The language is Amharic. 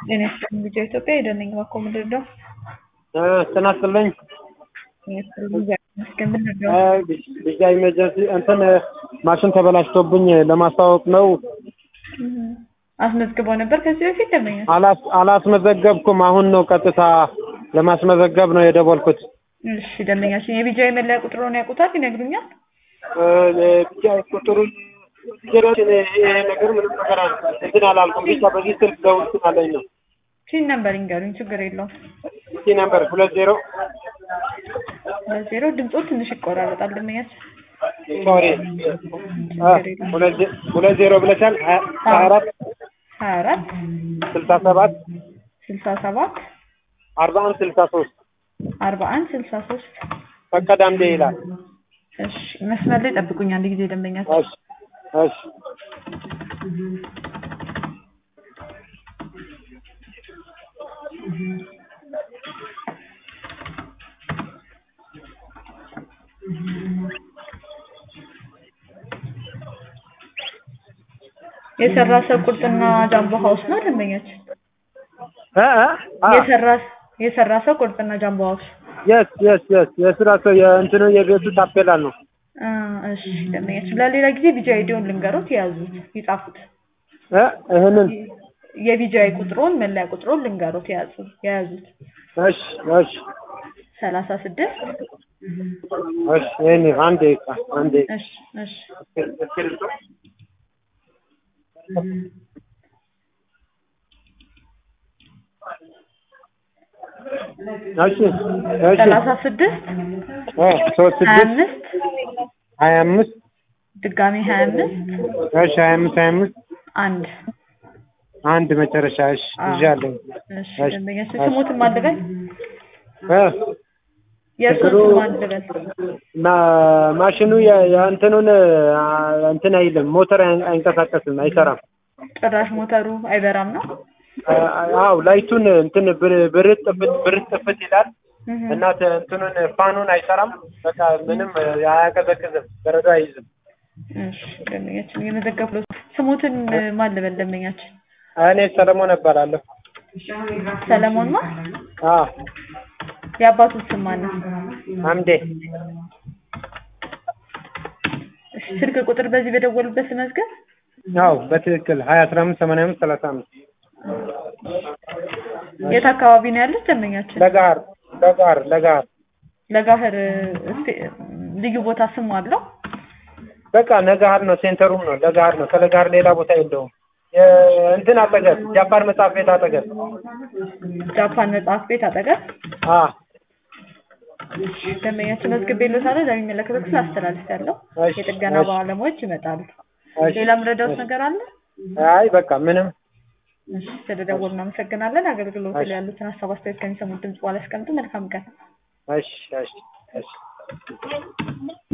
ጤና ይስጥልኝ ቪዲዮ ኢትዮጵያ የደነኝ ባኮ ምንድን ነው? ጤና ይስጥልኝ። ጤና ይስጥልኝ እግዚአብሔር ይመስገን። ምንድን ነው? ቢጃ ኢመርጀንሲ እንትን ማሽን ተበላሽቶብኝ ለማስታወቅ ነው። አስመዝግበው ነበር ከዚህ በፊት ደንበኛ? አላስ አላስመዘገብኩም። አሁን ነው ቀጥታ ለማስመዘገብ ነው የደወልኩት። እሺ ደንበኛችን የቢጃ የመለያ ቁጥሩን ያውቁታል? ይነግሩኛል? ብቻ ቁጥሩን ዜሮችን ይሄ ነገር ምንም ነገር እንትን አላልኩም። ብቻ በዚህ ስልክ ደውል ስላለኝ ነው። ፒን ነምበር ይንገሩኝ፣ ችግር የለውም። እቺ ነምበር ሁለት ዜሮ በዜሮ ድምፆ ትንሽ ይቆራረጣል ደንበኛችን። ሶሪ ሁለት ዜ- ሁለት ዜሮ ብለሻል። ሀያ ሀያ አራት ሀያ አራት ስልሳ ሰባት ስልሳ ሰባት አርባ አንድ ስልሳ ሶስት አርባ አንድ ስልሳ ሶስት ፈቀደ አምዴ ይላል። እሺ መስመር ላይ ጠብቁኝ አንድ ጊዜ ደንበኛችን። እሺ እሺ የሰራ ሰው ቁርጥና ጃምቦ ሀውስ ነው ደንበኛችን። እ እ አ የሰራ የሰራ ሰው ቁርጥና ጃምቦ ሀውስ የስ የስ የስ የስራ ሰው የእንትኑ የቤቱ ታፔላ ነው። አ፣ እሺ ደንበኛችን ለሌላ ጊዜ ቢጃ አይዲውን ልንገሩት የያዙት ይጻፉት። እ ይሄንን የቢጃይ ቁጥሩን መለያ ቁጥሩን ልንገሩት የያዙ የያዙት እሺ እሺ ሰላሳ ስድስት እሺ ይሄን አንዴ አንዴ እሺ እሺ እሺ እሺ ሰላሳ ስድስት እ ሶስት ሀያ ስድስት አምስት ሀያ አምስት ድጋሜ ሀያ አምስት እሺ ሀያ አምስት ሀያ አምስት አንድ አንድ መጨረሻ እሺ አዎ። ይዣለሁ። እሺ እሺ፣ ደንበኛችን እሺ። ስሙትን ማን ልበል? እ የእርሶ ችግሩ- ስም ማን ልበል? ማ- ማሽኑ የ- የእንትኑን አ፣ እንትን አይልም፣ ሞተር አይ- አይንቀሳቀስም፣ አይሰራም። ጭራሽ ሞተሩ አይበራም ነው? አ- አዎ ላይቱን እንትን ብር- ብርት ጥፍት ብርት ጥፍት ይላል እህ። እና ተ- እንትኑን ፋኑን አይሰራም። በቃ ምንም አያቀዘቅዝም፣ በረዶ አይይዝም። እሺ ደንበኛችን የመዘገብኩ ስሙትን ማን ልበል ደንበኛችን? እኔ ሰለሞን እባላለሁ። ሰለሞን ማ አዎ የአባቱት ስም ማን ነው? አምዴ እሺ ስልክ ቁጥር በዚህ በደወሉበት መዝገብ አዎ በትክክል ሀያ አስራ አምስት ሰማንያ አምስት ሰላሳ አምስት የት አካባቢ ነው ያሉት ደንበኛችን? ለጋር ለጋር ለጋር ለጋህር እስቲ ልዩ ቦታ ስሙ አለው? በቃ ነጋር ነው፣ ሴንተሩም ነው ለጋር ነው። ከለጋር ሌላ ቦታ የለውም። የ- እንትን አጠገብ ጃፓን መጽሐፍ ቤት አጠገብ ጃፓን መጽሐፍ ቤት አጠገብ አ ደንበኛችን መዝግቤልዎታለሁ። ለሚመለከተው ክፍል አስተላልፌያለሁ። እሺ፣ የጥገና እሺ። ባለሙያዎች ይመጣሉ። እሺ፣ ሌላ ምረዳውት ነገር አለ? አይ በቃ ምንም እሺ ስለደወሉ እናመሰግናለን። አገልግሎት እሺ። ላይ ያሉትን ሀሳብ አስተያየት ከሚሰሙት ድምጽ በኋላ ያስቀምጡ። መልካም ቀን። እሺ እሺ እሺ